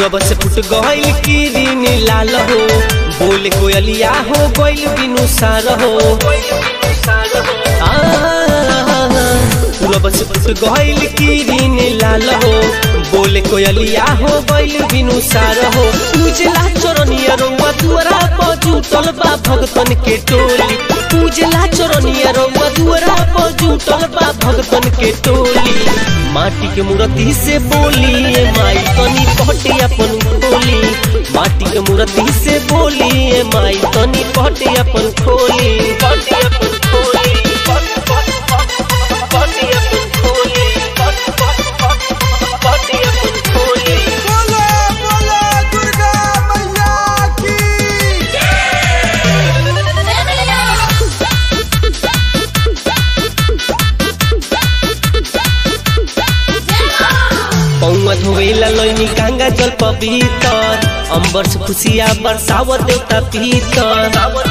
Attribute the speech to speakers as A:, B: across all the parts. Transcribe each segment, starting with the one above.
A: पूरब से फुट गइल किरीन लाल हो बोले कोयलिया हो गइल बिनु सार हो पूरब से फुट गइल किरीन लाल हो बोले कोयलिया हो गइल बिनु सार हो उजला चरनिया रउआ दुआरा पर जुटल बा भगतन के टोली उजला चरनिया रउआ दुआरा पर जुटल बा भगतन के टोली माटी के मूर्ति से बोली ए माई तनी पहटे अपन खोली माटी के मूर्ति से बोली ए माई तनी पहटे अपन खोली पहटे अपन खोली पहटे अपन खोली पहटे अपन खोली
B: बोलो बोलो दुर्गा मैया की
A: पौवा धोवेला लैनी गंगा जल पवित्र अंबर से खुशिया बरसावत देवता पीतर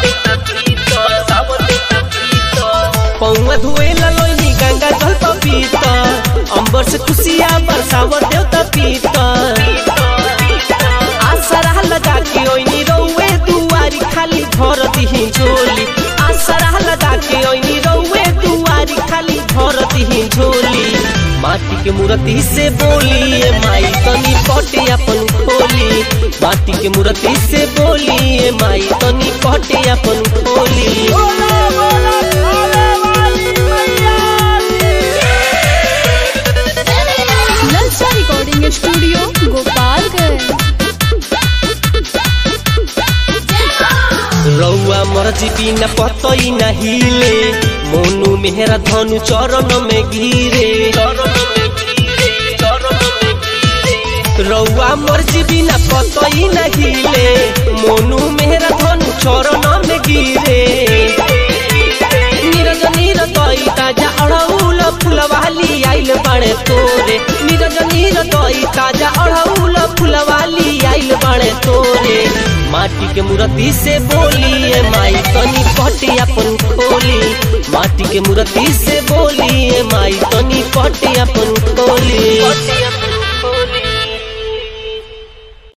A: पौवा धोवेला लैनी गंगा जल पवित्र अंबर से खुशिया बरसावत देवता पीतर आसरा लगा के ओइनी रउए दुआरी खाली भर दिही झोली आसरा लगा के ओइनी रउए दुआरी खाली भर दिही झोली माटी के मूर्ति से बोली ए माई तनी पटे अपन खोली माटी के मूर्ति से बोली ए माई तनी पटे अपन खोली
B: बोलो बोलो खाने वाली मैया की
C: ललचा रिकॉर्डिंग स्टूडियो गोपालगंज
A: रउआ मर्जी बिना पतई न हिले मोनू मेहरा धनु चरण में गिरे रउआ मर्जी बिना पतई न हिले मोनू मेहरा धनु चरण में गिरे नीरज नीरदई ताजा अड़ौल फुलवाली आइल बड़े तोरे नीरज नीरदई ताजा अड़ौल फुलवाली आइल बड़े तोरे माटी के मूर्ति से बोली ए माई तनी पटे अपन खोली माटी के मूर्ति से बोली ए माई तनी पटे अपन खोली